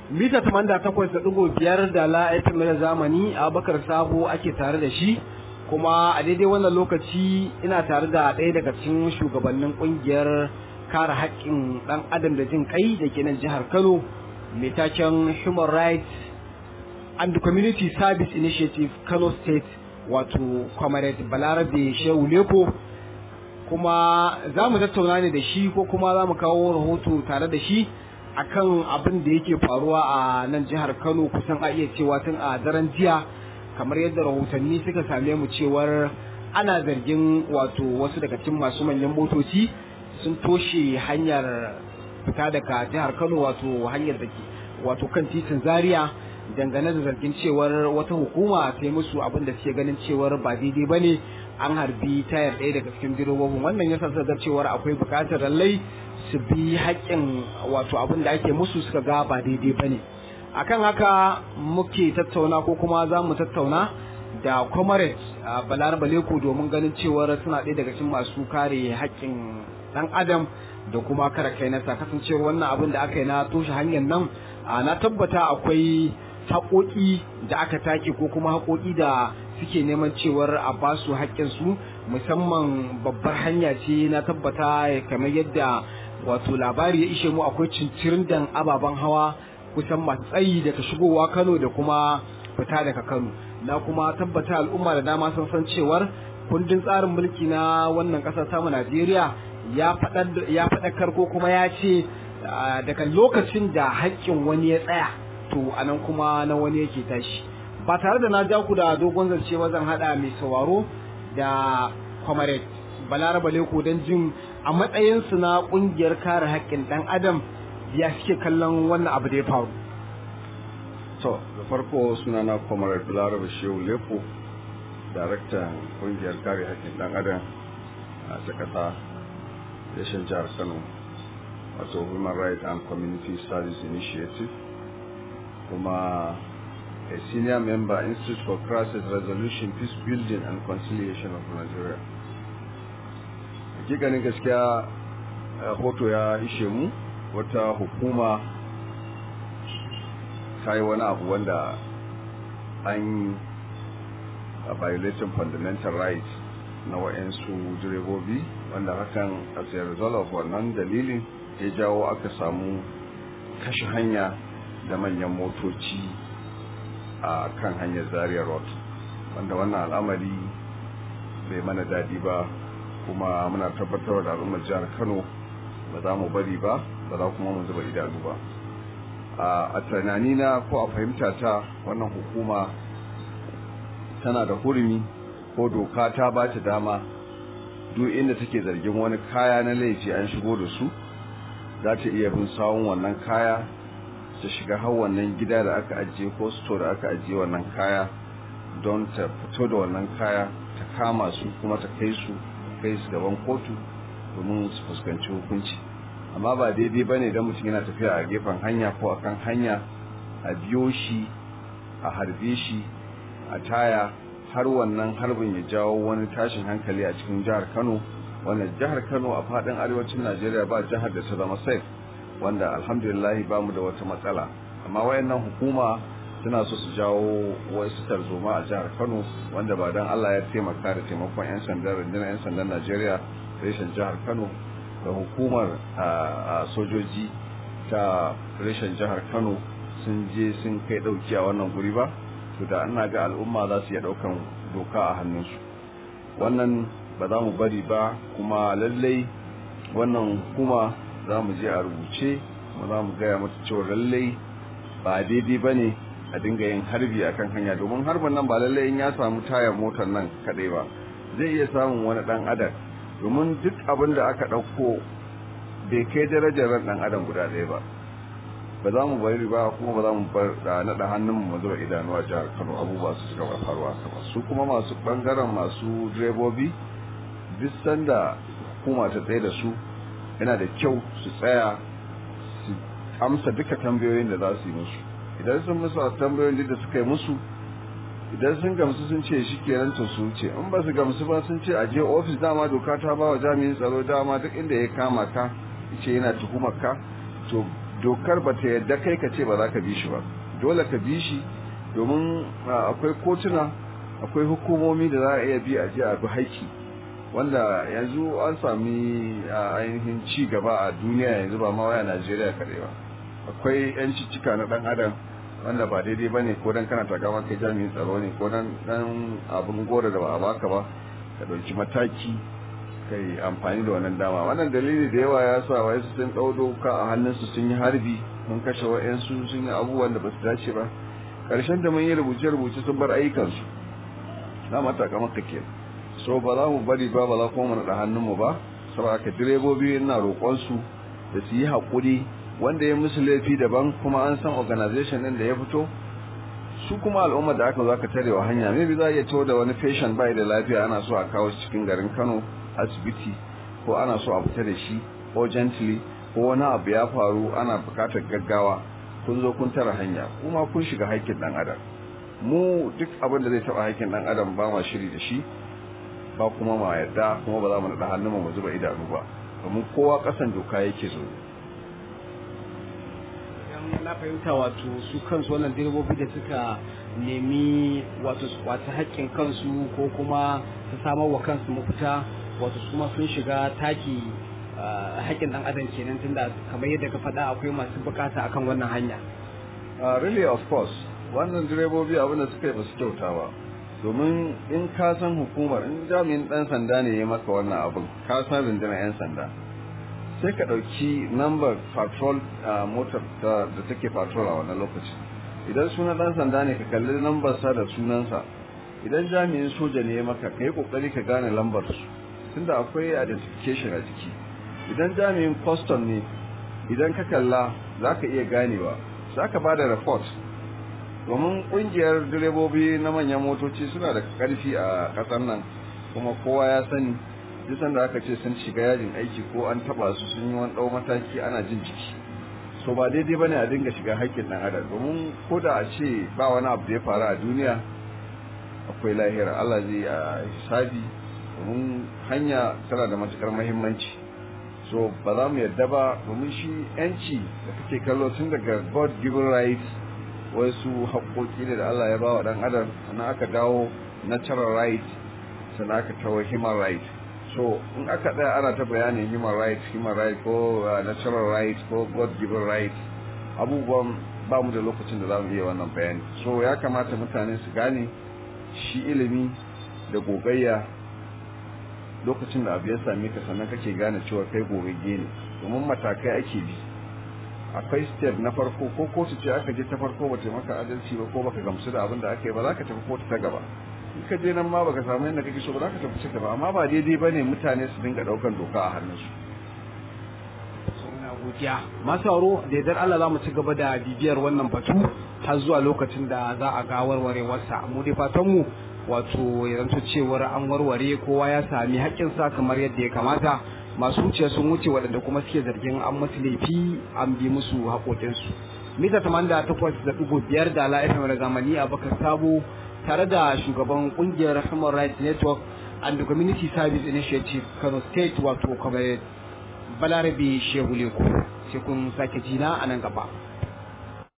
mita 88.5 da la FM da zamani Abubakar Sabo ake tare da shi kuma a daidai wannan lokaci ina tare da ɗaya daga cikin shugabannin ƙungiyar kare haƙƙin ɗan adam da jin kai da ke nan jihar Kano mai taken Human Rights and Community Service Initiative Kano State wato Comrade Balarabe Shehu Leko kuma za mu tattauna ne da shi ko kuma za mu kawo rahoto tare da shi akan abin da yake faruwa a nan jihar Kano kusan a iya cewa tun a daren jiya kamar yadda rahotanni suka same mu cewar ana zargin wato wasu daga cikin masu manyan motoci sun toshe hanyar fita daga jihar Kano wato hanyar da ke wato kan titin Zaria dangane da zargin cewar wata hukuma ta yi musu abin da suke ganin cewar ba daidai ba ne an harbi tayar ɗaya daga cikin direbobin wannan ya sa cewar akwai buƙatar lallai su bi haƙƙin wato abin da ake musu suka ga ba daidai ba ne akan haka muke tattauna ko kuma za mu tattauna da comrade balar baleko domin ganin cewar suna ɗaya daga cikin masu kare haƙƙin ɗan adam da kuma kare kai nasa kasancewar wannan abin da aka yi na toshe hanyar nan na tabbata akwai haƙoƙi da aka take ko kuma haƙoƙi da suke neman cewar a ba su haƙƙinsu musamman babbar hanya ce na tabbata kamar yadda wato labari ya ishe mu akwai cincirin dan ababen hawa kusan masu tsayi daga shigowa Kano da kuma fita daga Kano na kuma tabbata al'umma da dama sun san cewar kundin tsarin mulki na wannan ƙasar tamu Najeriya ya faɗakar ko kuma ya ce daga lokacin da haƙƙin wani ya tsaya to anan kuma na wani yake tashi ba tare da na ja ku da dogon zance ba zan hada mai sauraro da comrade balaraba leko don jin a matsayinsu na kungiyar kare haƙƙin ɗan adam ya suke kallon wannan abu da ya faru to da farko suna na comrade balaraba shehu leko daraktan kungiyar kare haƙƙin ɗan adam a ta ƙasa yashin jihar kano wato human rights and community service initiative kuma a senior member Institute for Crisis Resolution, Peace Building and Conciliation of Nigeria. Hakikanin gaskiya hoto ya ishe mu wata hukuma ta yi wani abu wanda an a violating fundamental rights na wa'yansu direbobi wanda hakan as a result of wannan dalilin ya jawo aka samu kashe hanya da manyan motoci a kan hanyar zaria road wanda wannan al'amari bai mana daɗi ba kuma muna tabbatar da al'ummar jihar kano ba za mu bari ba ba za kuma mu zuba idanu ba a tunanina ko a fahimta ta wannan hukuma tana da hurumi ko doka ta ba ta dama duk inda take zargin wani kaya na laifi an shigo da su za ta iya bin sawun wannan kaya ta shiga har wannan gida da aka ajiye ko store da aka ajiye wannan kaya don ta fito da wannan kaya ta kama su kuma ta kai su kai su gaban kotu domin su fuskanci hukunci amma ba daidai ba ne don mutum yana tafiya a gefen hanya ko akan hanya a biyo shi a harbe shi a taya har wannan harbin ya jawo wani tashin hankali a cikin jihar kano wanda jihar kano a faɗin arewacin najeriya ba jihar da ta zama safe wanda alhamdulillahi ba mu da wata matsala amma wayannan hukuma suna so su jawo wasu tarzoma a jihar kano wanda ba don allah ya taimaka da taimakon 'yan sandan rundunar 'yan sandan najeriya reshen jihar kano da hukumar sojoji ta reshen jihar kano sun je sun kai dauki a wannan guri ba to da ana ga al'umma za su iya daukan doka a hannunsu wannan ba za mu bari ba kuma lallai wannan hukuma za mu je a rubuce kuma za mu gaya mata cewa lallai ba daidai ba ne a dinga yin harbi a kan hanya domin harbin nan ba lallai in ya samu tayar motar nan kaɗai ba zai iya samun wani ɗan adam domin duk abin da aka ɗauko bai kai darajar ran ɗan adam guda ɗaya ba ba za mu bari ba kuma ba za mu bar da naɗa hannun mu zuwa idanu a jihar kano abubuwa su suka faruwa kama su kuma masu ɓangaren masu direbobi duk sanda hukuma ta tsaye da su yana da kyau su tsaya su amsa duka tambayoyin da za su yi musu idan sun musu a tambayoyin da suka yi musu idan sun gamsu sun ce shi ke to su wuce in ba su gamsu ba sun ce a je ofis dama doka ta ba wa jami'in tsaro dama duk inda ya kama ka ce yana tuhumar ka to dokar ba ta yadda kai ka ce ba za ka bi shi ba dole ka bi shi domin akwai kotuna akwai hukumomi da za a iya bi a je a bi haiki wanda yanzu an sami ainihin ci gaba a duniya yanzu ba ma waya najeriya kaɗai ba akwai yanci cika na ɗan adam wanda ba daidai ba ne ko dan kana takama kai jami'in tsaro ne ko dan dan abin gora da ba a baka ba ka ɗauki mataki kai amfani da wannan dama wannan dalili da yawa ya sa wai su sun ɗau doka a hannunsu sun yi harbi mun kashe wa'yansu sun yi abubuwan da ba su dace ba ƙarshen da mun yi rubuce-rubuce sun bar ayyukansu na mata kamar ka ke so ba za mu bari ba ba za kuma mu naɗa hannunmu ba saboda ka direbobi ina roƙonsu da su yi haƙuri wanda ya musu laifi daban kuma an san organization ɗin da ya fito su kuma al'ummar da aka zo aka tare wa hanya maybe za a iya cewa da wani patient bai da lafiya ana so a kawo shi cikin garin Kano asibiti ko ana so a fita da shi urgently ko wani abu ya faru ana bukatar gaggawa kun zo kun tara hanya kuma kun shiga haƙƙin dan adam mu duk abin da zai taɓa haƙƙin dan adam ba ma shiri da shi ba kuma ma yarda kuma ba za mu naɗa hannun mu zuba idanu ba domin kowa ƙasan doka yake zo na fahimta wato su kansu wannan direbobi da suka nemi wato su kwaci haƙƙin kansu ko kuma su samar wa kansu mafita wato su ma sun shiga taki haƙƙin ɗan adam kenan tunda kamar yadda ka faɗa akwai masu bukata akan wannan hanya really of course wannan direbobi abin da suka yi ba su kyauta ba domin in ka san hukumar in jami'in ɗan sanda ne ya maka wannan abin ka san rundunar 'yan sanda sai ka ɗauki number patrol motar da take patrol a wannan lokaci idan sunan ɗan sanda ne ka kalli lambar sa da sunansa idan jami'in soja ne ya maka ka yi ƙoƙari ka gane lambar su tunda akwai identification a jiki idan jami'in custom ne idan ka kalla za ka iya ganewa za ka ba da report domin ƙungiyar direbobi na manyan motoci suna da ƙarfi a ƙasar nan kuma kowa ya sani duk sanda aka ce sun shiga yajin aiki ko an taba su sun yi wani ɗau mataki ana jin jiki so ba daidai bane a dinga shiga haƙƙin ɗan adam domin ko da a ce ba wani abu da ya faru a duniya akwai lahira Allah zai a hisabi domin hanya tana da matukar muhimmanci so ba za mu yadda ba domin shi yanci da kake kallo tun daga god given right wasu haƙoƙi ne da Allah ya ba wa ɗan adam sannan aka dawo natural right sannan aka tawo human right so in aka tsaya ana ta bayanin human right human right ko natural right ko god given right abubuwan ba mu da lokacin da za mu iya wannan bayani so ya kamata mutane su gane shi ilimi da gogayya lokacin da abu ya same ka sannan kake gane cewa kai gogagge ne domin matakai ake bi akwai step na farko ko kotu ce aka je ta farko ba ta maka adalci ba ko baka gamsu da abin da aka yi ba za ka tafi kotu ta gaba in ka je nan ma baka samu yadda kake so ba za ka tafi ci gaba amma ba daidai ba ne mutane su dinga daukan doka a hannunsu godiya masu sauro da yardar Allah za mu ci gaba da bibiyar wannan batu har zuwa lokacin da za a ga warwarewarsa mu dai fatan mu wato ya zanto cewar an warware kowa ya sami haƙƙinsa kamar yadda ya kamata masu wuce sun wuce waɗanda kuma suke zargin an masu laifi an bi musu haƙoƙinsu mita tamanin da takwas da ɗigo biyar da ala fm da zamani a bakar sabo tare da shugaban ƙungiyar human rights network and community service initiative kano state wato kamar balarabe shehu leko sai kun sake jina a nan gaba